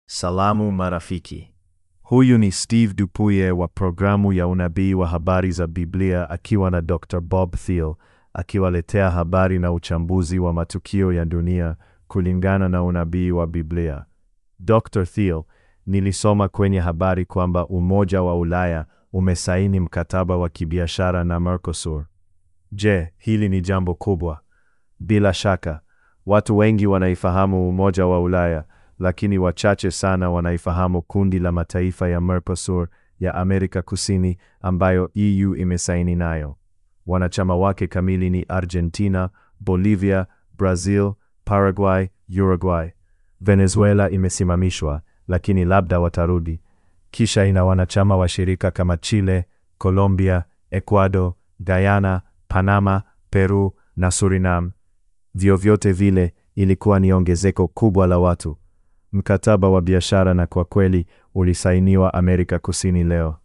Salamu marafiki. Huyu ni Steve Dupuye wa programu ya unabii wa habari za Biblia akiwa na Dr. Bob Thiel akiwaletea habari na uchambuzi wa matukio ya dunia kulingana na unabii wa Biblia. Dr. Thiel, nilisoma kwenye habari kwamba Umoja wa Ulaya umesaini mkataba wa kibiashara na Mercosur. Je, hili ni jambo kubwa? Bila shaka, watu wengi wanaifahamu Umoja wa Ulaya, lakini wachache sana wanaifahamu kundi la mataifa ya Mercosur ya Amerika Kusini ambayo EU imesaini nayo. Wanachama wake kamili ni Argentina, Bolivia, Brazil, Paraguay, Uruguay. Venezuela imesimamishwa, lakini labda watarudi. Kisha ina wanachama washirika kama Chile, Colombia, Ecuador, Guyana, Panama, Peru na Suriname. Vyovyote vile, ilikuwa ni ongezeko kubwa la watu. Mkataba wa biashara na kwa kweli ulisainiwa Amerika Kusini leo.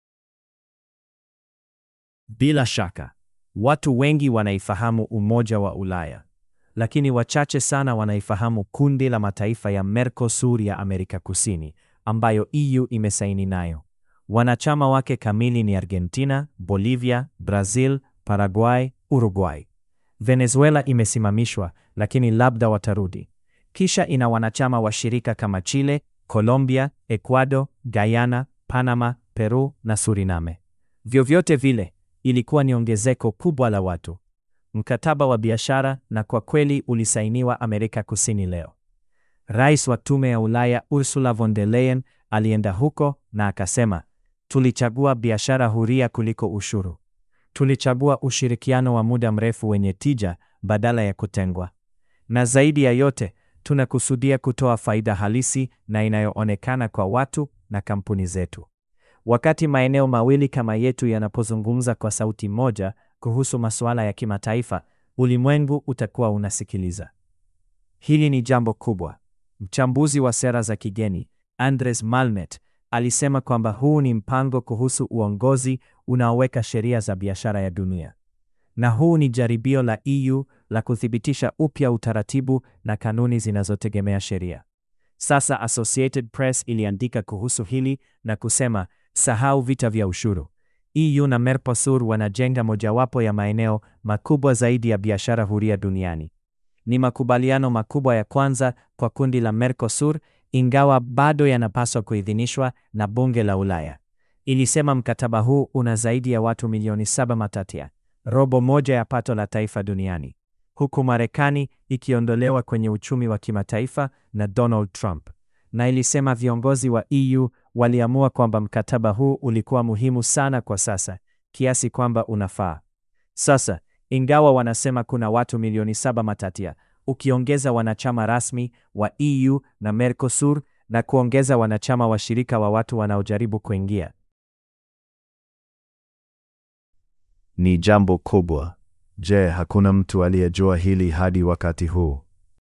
Bila shaka, watu wengi wanaifahamu Umoja wa Ulaya, lakini wachache sana wanaifahamu kundi la mataifa ya Mercosur ya Amerika Kusini ambayo EU imesaini nayo. Wanachama wake kamili ni Argentina, Bolivia, Brazil, Paraguay, Uruguay. Venezuela imesimamishwa, lakini labda watarudi. Kisha ina wanachama washirika kama Chile, Colombia, Ecuador, Guyana, Panama, Peru na Suriname. Vyovyote vile, ilikuwa ni ongezeko kubwa la watu. Mkataba wa biashara na kwa kweli ulisainiwa Amerika Kusini leo. Rais wa Tume ya Ulaya Ursula von der Leyen alienda huko na akasema, tulichagua biashara huria kuliko ushuru. Tulichagua ushirikiano wa muda mrefu wenye tija badala ya kutengwa. Na zaidi ya yote, tunakusudia kutoa faida halisi na inayoonekana kwa watu na kampuni zetu. Wakati maeneo mawili kama yetu yanapozungumza kwa sauti moja kuhusu masuala ya kimataifa, ulimwengu utakuwa unasikiliza. Hili ni jambo kubwa. Mchambuzi wa sera za kigeni Andres Malmet alisema kwamba huu ni mpango kuhusu uongozi unaoweka sheria za biashara ya dunia, na huu ni jaribio la EU la kuthibitisha upya utaratibu na kanuni zinazotegemea sheria. Sasa Associated Press iliandika kuhusu hili na kusema, sahau vita vya ushuru. EU na Mercosur wanajenga mojawapo ya maeneo makubwa zaidi ya biashara huria duniani. Ni makubaliano makubwa ya kwanza kwa kundi la Mercosur, ingawa bado yanapaswa kuidhinishwa na bunge la Ulaya. Ilisema mkataba huu una zaidi ya watu milioni saba matatia, robo moja ya pato la taifa duniani, huku Marekani ikiondolewa kwenye uchumi wa kimataifa na Donald Trump. Na ilisema viongozi wa EU waliamua kwamba mkataba huu ulikuwa muhimu sana kwa sasa kiasi kwamba unafaa. Sasa, ingawa wanasema kuna watu milioni saba matatia, ukiongeza wanachama rasmi wa EU na Mercosur na kuongeza wanachama washirika wa watu wanaojaribu kuingia, Ni jambo kubwa. Je, hakuna mtu aliyejua hili hadi wakati huu?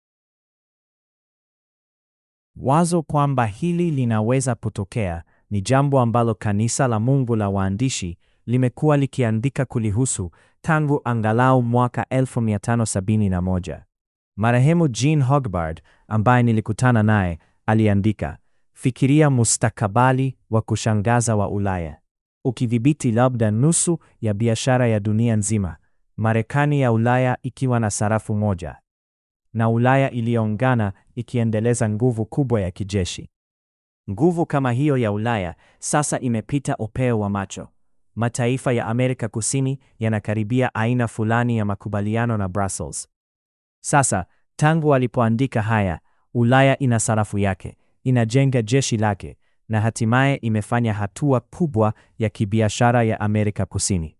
Wazo kwamba hili linaweza kutokea ni jambo ambalo kanisa la Mungu la waandishi limekuwa likiandika kulihusu tangu angalau mwaka 1571. Marehemu Jean Hogbard ambaye nilikutana naye aliandika, fikiria mustakabali wa kushangaza wa Ulaya ukidhibiti labda nusu ya biashara ya dunia nzima, Marekani ya Ulaya ikiwa na sarafu moja na Ulaya iliyoungana ikiendeleza nguvu kubwa ya kijeshi. Nguvu kama hiyo ya Ulaya sasa imepita upeo wa macho. Mataifa ya Amerika Kusini yanakaribia aina fulani ya makubaliano na Brussels. Sasa, tangu walipoandika haya, Ulaya ina sarafu yake, inajenga jeshi lake na hatimaye imefanya hatua kubwa ya kibiashara ya Amerika Kusini.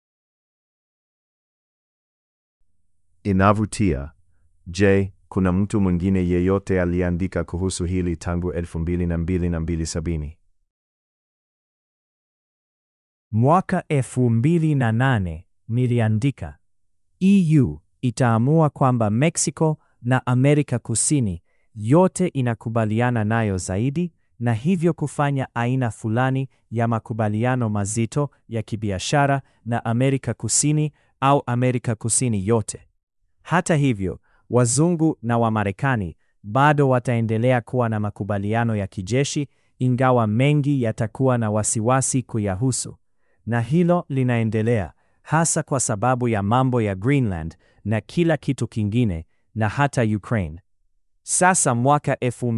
Inavutia. Je, kuna mtu mwingine yeyote aliandika kuhusu hili tangu 2002 na 2070? Mwaka 2008 niliandika, EU itaamua kwamba Mexico na Amerika Kusini yote inakubaliana nayo zaidi na hivyo kufanya aina fulani ya makubaliano mazito ya kibiashara na Amerika Kusini au Amerika Kusini yote. Hata hivyo, wazungu na Wamarekani bado wataendelea kuwa na makubaliano ya kijeshi, ingawa mengi yatakuwa na wasiwasi kuyahusu. Na hilo linaendelea hasa kwa sababu ya mambo ya Greenland na kila kitu kingine na hata Ukraine. Sasa mwaka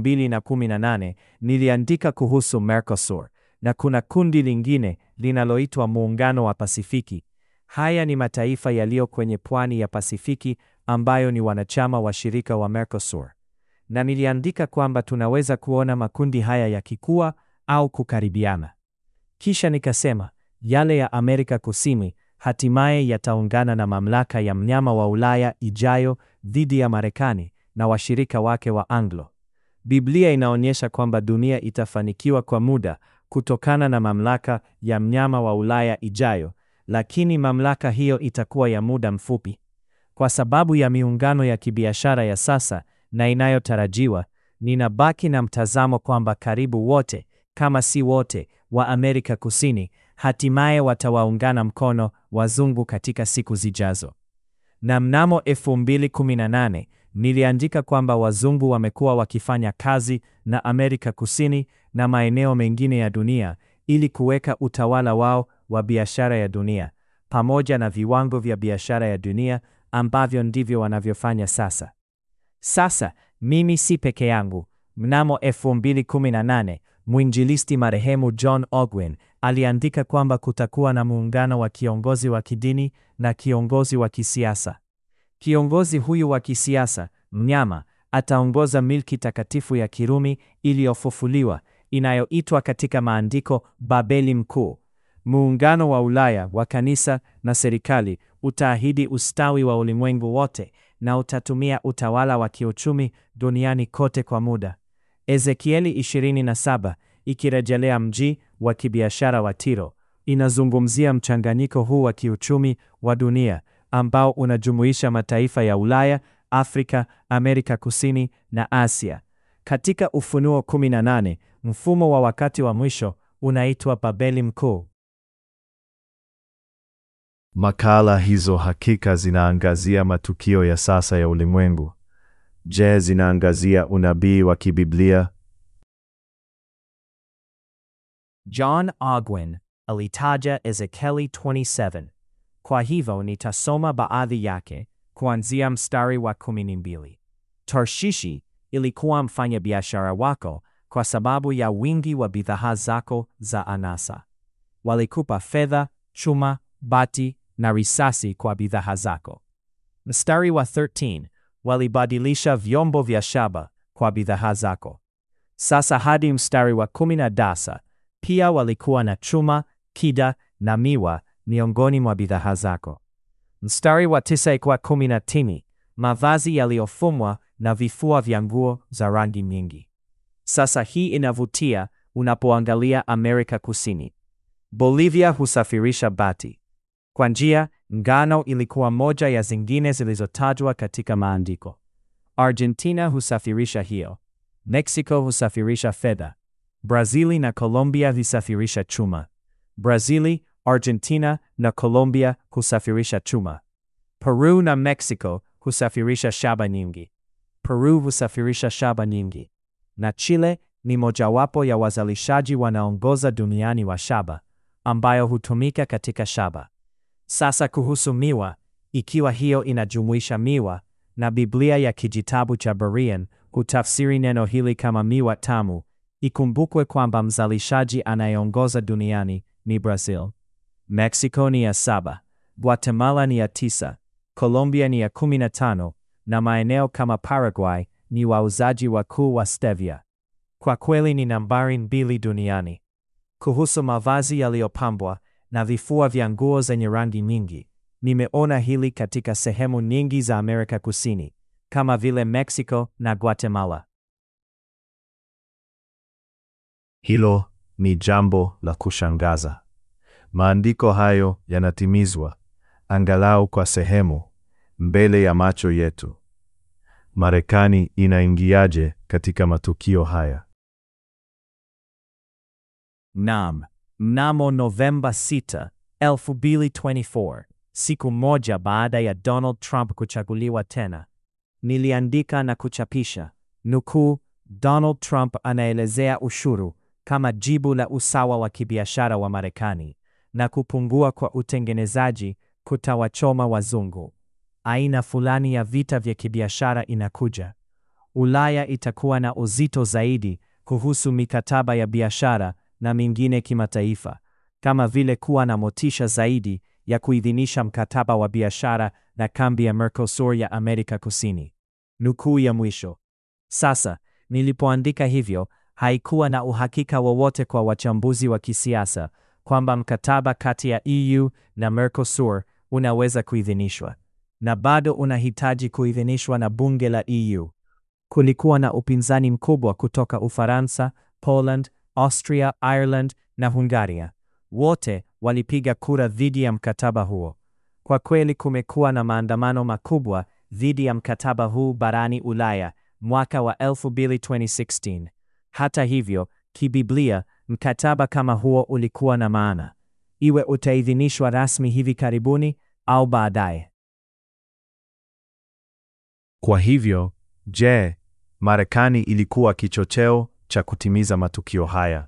2018 niliandika kuhusu Mercosur na kuna kundi lingine linaloitwa Muungano wa Pasifiki. Haya ni mataifa yaliyo kwenye pwani ya Pasifiki ambayo ni wanachama wa shirika wa Mercosur. Na niliandika kwamba tunaweza kuona makundi haya yakikua au kukaribiana. Kisha nikasema yale ya Amerika Kusini hatimaye yataungana na mamlaka ya mnyama wa Ulaya ijayo dhidi ya Marekani na washirika wake wa Anglo. Biblia inaonyesha kwamba dunia itafanikiwa kwa muda kutokana na mamlaka ya mnyama wa Ulaya ijayo, lakini mamlaka hiyo itakuwa ya muda mfupi. Kwa sababu ya miungano ya kibiashara ya sasa na inayotarajiwa, ninabaki na mtazamo kwamba karibu wote, kama si wote, wa Amerika Kusini hatimaye watawaungana mkono wazungu katika siku zijazo. Na mnamo 2018 niliandika kwamba wazungu wamekuwa wakifanya kazi na Amerika Kusini na maeneo mengine ya dunia ili kuweka utawala wao wa biashara ya dunia pamoja na viwango vya biashara ya dunia ambavyo ndivyo wanavyofanya sasa. Sasa mimi si peke yangu. Mnamo 2018 mwinjilisti marehemu John Ogwin aliandika kwamba kutakuwa na muungano wa kiongozi wa kidini na kiongozi wa kisiasa. Kiongozi huyu wa kisiasa, mnyama, ataongoza milki takatifu ya Kirumi iliyofufuliwa inayoitwa katika maandiko Babeli Mkuu. Muungano wa Ulaya wa kanisa na serikali utaahidi ustawi wa ulimwengu wote na utatumia utawala wa kiuchumi duniani kote kwa muda. Ezekieli 27 ikirejelea mji wa kibiashara wa Tiro inazungumzia mchanganyiko huu wa kiuchumi wa dunia ambao unajumuisha mataifa ya Ulaya, Afrika, Amerika Kusini na Asia. Katika Ufunuo 18, mfumo wa wakati wa mwisho unaitwa Babeli Mkuu. Makala hizo hakika zinaangazia matukio ya sasa ya ulimwengu. Je, zinaangazia unabii wa kibiblia? John Ogwin alitaja Ezekieli 27. Kwa hivyo nitasoma baadhi yake kuanzia mstari wa 12. Tarshishi ilikuwa mfanyabiashara wako kwa sababu ya wingi wa bidhaa zako za anasa. Walikupa fedha, chuma, bati na risasi kwa bidhaa zako. Mstari wa 13, walibadilisha vyombo vya shaba kwa bidhaa zako. Sasa hadi mstari wa 19, pia walikuwa na chuma, kida na miwa miongoni mwa bidhaa zako. Mstari wa 9 kwa 19, mavazi yaliyofumwa na vifua vya nguo za rangi nyingi. Sasa hii inavutia unapoangalia Amerika Kusini. Bolivia husafirisha bati. Kwa njia, ngano ilikuwa moja ya zingine zilizotajwa katika maandiko. Argentina husafirisha hiyo. Mexico husafirisha fedha. Brazili na Colombia husafirisha chuma. Brazili, Argentina na Colombia husafirisha chuma. Peru na Mexico husafirisha shaba nyingi. Peru husafirisha shaba nyingi. Na Chile ni mojawapo ya wazalishaji wanaongoza duniani wa shaba, ambayo hutumika katika shaba. Sasa kuhusu miwa, ikiwa hiyo inajumuisha miwa, na Biblia ya kijitabu cha Berean hutafsiri neno hili kama miwa tamu, ikumbukwe kwamba mzalishaji anayeongoza duniani ni Brazil. Mexico ni ya saba, Guatemala ni ya tisa, Colombia ni ya kumi na tano, na maeneo kama Paraguay ni wauzaji wakuu wa stevia. Kwa kweli ni nambari mbili duniani. Kuhusu mavazi yaliyopambwa na vifua vya nguo zenye rangi nyingi, nimeona hili katika sehemu nyingi za Amerika Kusini, kama vile Mexico na Guatemala. Hilo ni jambo la kushangaza. Maandiko hayo yanatimizwa angalau kwa sehemu mbele ya macho yetu. Marekani inaingiaje katika matukio haya? Naam, mnamo Novemba 6, 2024, siku moja baada ya Donald Trump kuchaguliwa tena, niliandika na kuchapisha nukuu, Donald Trump anaelezea ushuru kama jibu la usawa wa kibiashara wa Marekani na kupungua kwa utengenezaji kutawachoma wazungu. Aina fulani ya vita vya kibiashara inakuja. Ulaya itakuwa na uzito zaidi kuhusu mikataba ya biashara na mingine kimataifa, kama vile kuwa na motisha zaidi ya kuidhinisha mkataba wa biashara na kambi ya Mercosur ya Amerika Kusini. Nukuu ya mwisho. Sasa, nilipoandika hivyo, haikuwa na uhakika wowote kwa wachambuzi wa kisiasa kwamba mkataba kati ya EU na Mercosur unaweza kuidhinishwa, na bado unahitaji kuidhinishwa na bunge la EU. Kulikuwa na upinzani mkubwa kutoka Ufaransa, Poland, Austria, Ireland na Hungaria. Wote walipiga kura dhidi ya mkataba huo. Kwa kweli kumekuwa na maandamano makubwa dhidi ya mkataba huu barani Ulaya mwaka wa 2016. Hata hivyo, kibiblia, mkataba kama huo ulikuwa na maana, iwe utaidhinishwa rasmi hivi karibuni au baadaye. Kwa hivyo, je, Marekani ilikuwa kichocheo cha kutimiza matukio haya?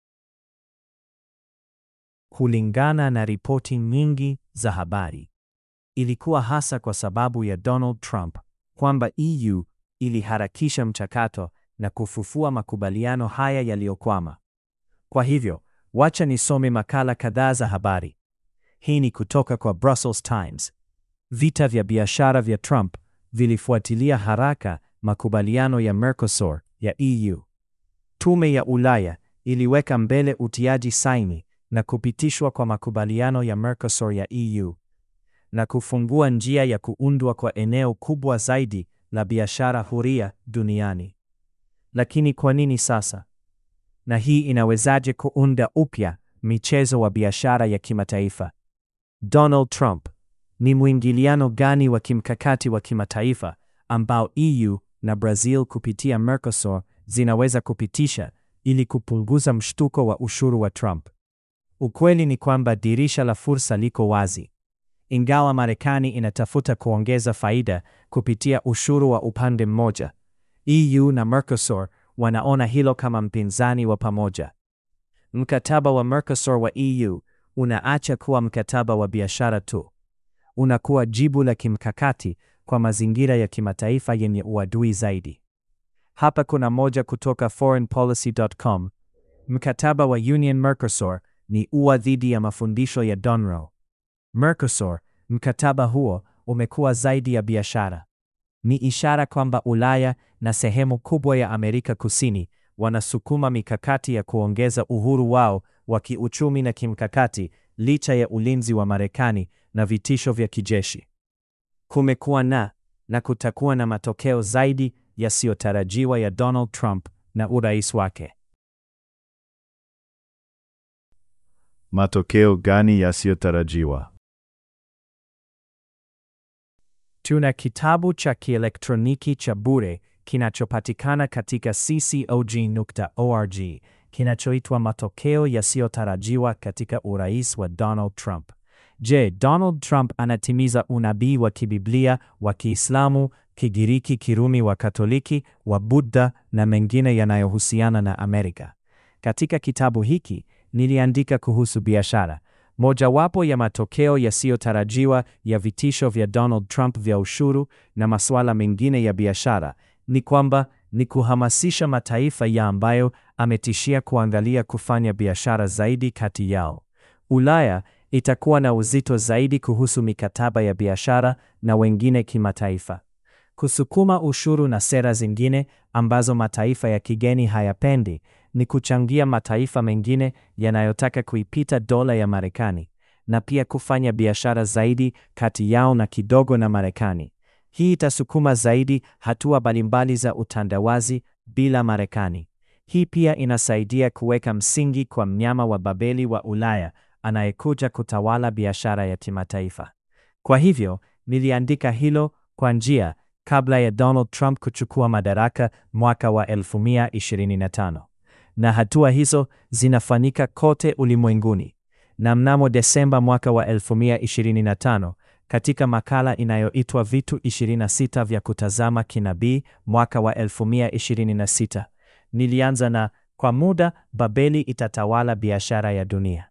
Kulingana na ripoti nyingi za habari, ilikuwa hasa kwa sababu ya Donald Trump kwamba EU iliharakisha mchakato na kufufua makubaliano haya yaliyokwama. Kwa hivyo, wacha nisome makala kadhaa za habari. Hii ni kutoka kwa Brussels Times. Vita vya biashara vya Trump vilifuatilia haraka makubaliano ya Mercosur ya EU. Tume ya Ulaya iliweka mbele utiaji saini na kupitishwa kwa makubaliano ya Mercosur ya EU na kufungua njia ya kuundwa kwa eneo kubwa zaidi la biashara huria duniani. Lakini kwa nini sasa? Na hii inawezaje kuunda upya michezo wa biashara ya kimataifa? Donald Trump, ni mwingiliano gani wa kimkakati wa kimataifa ambao EU na Brazil kupitia Mercosur zinaweza kupitisha ili kupunguza mshtuko wa ushuru wa Trump? Ukweli ni kwamba dirisha la fursa liko wazi. Ingawa Marekani inatafuta kuongeza faida kupitia ushuru wa upande mmoja, EU na Mercosur wanaona hilo kama mpinzani wa pamoja. Mkataba wa Mercosur wa EU unaacha kuwa mkataba wa biashara tu. Unakuwa jibu la kimkakati kwa mazingira ya kimataifa yenye uadui zaidi. Hapa kuna moja kutoka foreignpolicy.com. Mkataba wa Union Mercosur ni ua dhidi ya mafundisho ya Donroe. Mercosur, mkataba huo umekuwa zaidi ya biashara. Ni ishara kwamba Ulaya na sehemu kubwa ya Amerika Kusini wanasukuma mikakati ya kuongeza uhuru wao wa kiuchumi na kimkakati licha ya ulinzi wa Marekani na vitisho vya kijeshi. Kumekuwa na na kutakuwa na matokeo zaidi yasiyotarajiwa ya Donald Trump na urais wake. Matokeo gani yasiyotarajiwa? Tuna kitabu cha kielektroniki cha bure kinachopatikana katika ccog.org kinachoitwa Matokeo Yasiyotarajiwa katika Urais wa Donald Trump. Je, Donald Trump anatimiza unabii wa kibiblia wa Kiislamu, Kigiriki, Kirumi, wa Katoliki, wa Buddha na mengine yanayohusiana na Amerika? Katika kitabu hiki niliandika kuhusu biashara. Mojawapo ya matokeo yasiyotarajiwa ya vitisho vya Donald Trump vya ushuru na masuala mengine ya biashara ni kwamba ni kuhamasisha mataifa ya ambayo ametishia kuangalia kufanya biashara zaidi kati yao. Ulaya itakuwa na uzito zaidi kuhusu mikataba ya biashara na wengine kimataifa. Kusukuma ushuru na sera zingine ambazo mataifa ya kigeni hayapendi ni kuchangia mataifa mengine yanayotaka kuipita dola ya Marekani na pia kufanya biashara zaidi kati yao na kidogo na Marekani. Hii itasukuma zaidi hatua mbalimbali za utandawazi bila Marekani. Hii pia inasaidia kuweka msingi kwa mnyama wa Babeli wa Ulaya anayekuja kutawala biashara ya kimataifa. Kwa hivyo, niliandika hilo kwa njia kabla ya Donald Trump kuchukua madaraka mwaka wa 2025. Na hatua hizo zinafanyika kote ulimwenguni. Na mnamo Desemba mwaka wa 2025, katika makala inayoitwa Vitu 26 vya kutazama kinabii mwaka wa 2026. Nilianza na kwa muda Babeli itatawala biashara ya dunia.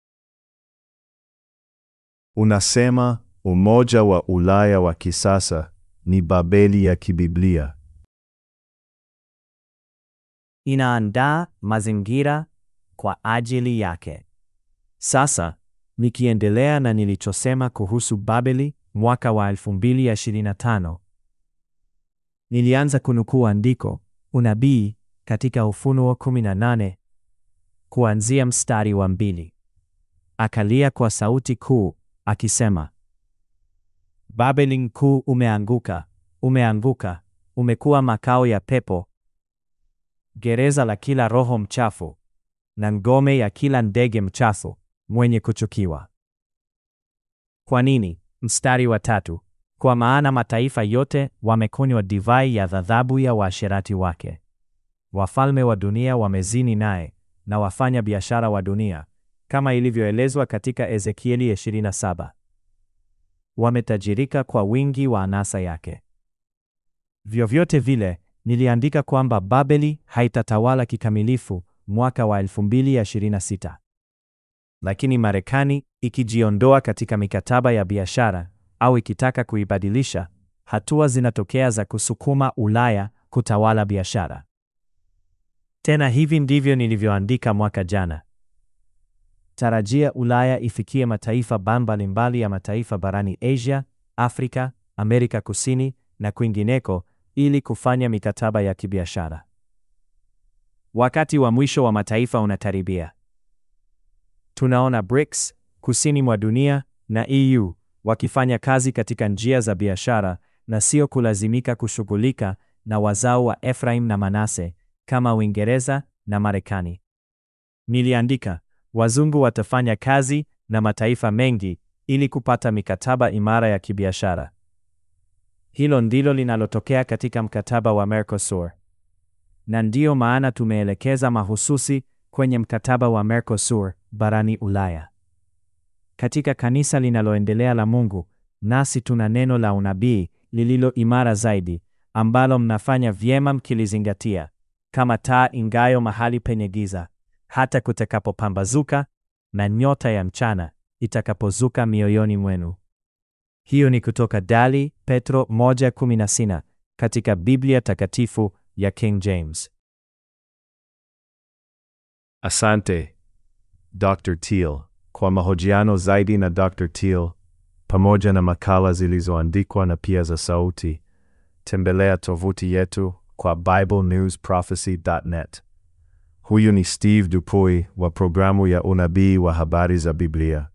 Unasema umoja wa Ulaya wa kisasa ni Babeli ya kibiblia. Inaandaa mazingira kwa ajili yake. Sasa nikiendelea na nilichosema kuhusu Babeli mwaka wa 2025, nilianza kunukuu andiko unabii katika Ufunuo 18 kuanzia mstari wa mbili. Akalia kwa sauti kuu akisema, Babeli mkuu umeanguka, umeanguka, umekuwa makao ya pepo, gereza la kila roho mchafu na ngome ya kila ndege mchafu mwenye kuchukiwa. Kwa nini? Mstari wa tatu. Kwa maana mataifa yote wamekunywa divai ya ghadhabu ya waasherati wake. Wafalme wa dunia wamezini naye na wafanya biashara wa dunia, kama ilivyoelezwa katika Ezekieli 27. Wametajirika kwa wingi wa anasa yake. Vyovyote vile, niliandika kwamba Babeli haitatawala kikamilifu mwaka wa 2026. Lakini Marekani ikijiondoa katika mikataba ya biashara au ikitaka kuibadilisha, hatua zinatokea za kusukuma Ulaya kutawala biashara. Tena hivi ndivyo nilivyoandika mwaka jana. Tarajia Ulaya ifikie mataifa mbalimbali ya mataifa barani Asia, Afrika, Amerika Kusini na kwingineko ili kufanya mikataba ya kibiashara. Wakati wa mwisho wa mataifa unakaribia. Tunaona BRICS kusini mwa dunia na EU wakifanya kazi katika njia za biashara na sio kulazimika kushughulika na wazao wa Efraim na Manase kama Uingereza na Marekani. Niliandika, wazungu watafanya kazi na mataifa mengi ili kupata mikataba imara ya kibiashara. Hilo ndilo linalotokea katika mkataba wa Mercosur. Na ndiyo maana tumeelekeza mahususi kwenye mkataba wa Mercosur barani Ulaya. Katika kanisa linaloendelea la Mungu, nasi tuna neno la unabii lililo imara zaidi ambalo mnafanya vyema mkilizingatia, kama taa ingayo mahali penye giza, hata kutakapopambazuka na nyota ya mchana itakapozuka mioyoni mwenu. Hiyo ni kutoka Dali Petro 1:16 katika Biblia Takatifu ya King James. Asante Dr. Teal. Kwa mahojiano zaidi na Dr. Teal pamoja na makala zilizoandikwa na pia za sauti, tembelea tovuti yetu kwa biblenewsprophecy.net. Huyu ni Steve Dupuy wa programu ya unabii wa habari za Biblia.